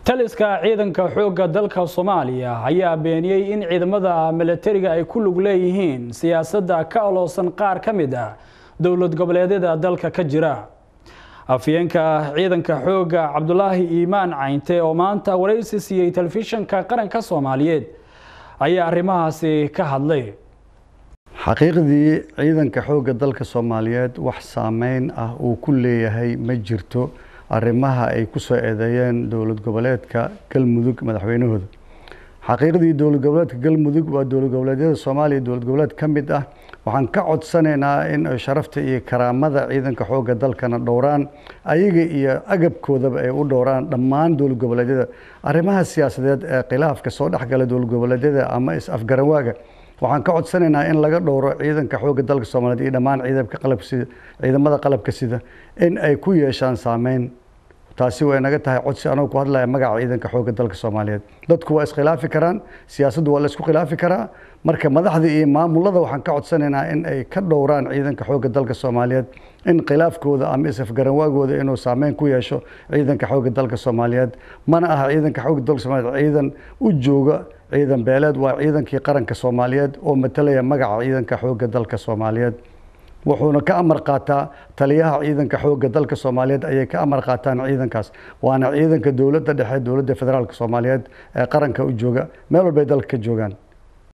taliska ciidanka xoogga dalka soomaaliya ayaa beeniyey in ciidamada milatariga ay ku lug leeyihiin siyaasadda ka oloosan qaar ka mid ah dowlad goboleedyada dalka ka jira afyeenka ciidanka xoogga cabdulaahi iimaan caynte oo maanta waraysi siiyey telefishinka qaranka soomaaliyeed ayaa arrimahaasi ka hadlay xaqiiqdii ciidanka xoogga dalka soomaaliyeed wax saameyn ah uu ku leeyahay ma jirto arrimaha ay ku soo eedeeyeen dowlad goboleedka galmudug madaxweynahooda xaqiiqdii dowlad goboleedka galmudug waa dowlad goboleedyada soomaaliya dowlad goboleed ka mid ah waxaan ka codsanaynaa in ay sharafta iyo karaamada ciidanka xoogga dalkana dhowraan ayaga iyo agabkoodaba ay u dhowraan dhammaan dowlad goboleedyada arrimaha siyaasadeed ee khilaafka soo dhexgala dowlad goboleedyada ama is-afgaranwaaga waxaan ka codsanaynaa in laga dhowro ciidanka xoogga dalka soomaaliyeed iyo dhammaan ciidanka qalabka sida ciidamada qalabka sida in ay ku yeeshaan saameyn taasi way naga tahay codsi anoo ku hadlaya magaca ciidanka xoogga dalka soomaaliyeed dadku waa iskhilaafi karaan siyaasaddu waa la isku khilaafi karaa marka madaxda iyo maamulada waxaan ka codsanaynaa in ay ka dhowraan ciidanka xoogga dalka soomaaliyeed in khilaafkooda ama isafgaranwaagooda inuu saameyn ku yeesho ciidanka xoogga dalka soomaaliyeed mana aha ciidanka xoogga dalka soomaaliyeed ciidan u jooga ciidan beeleed waa ciidankii qaranka soomaaliyeed oo matalaya magaca ciidanka xoogga dalka soomaaliyeed wuxuuna ka amar qaataa taliyaha ciidanka xoogga dalka soomaaliyeed ayay ka amar qaataan ciidankaas waana ciidanka dowladda dhexe dowladda federaalka soomaaliyeed ee qaranka u jooga meel walbay dalka ka joogaan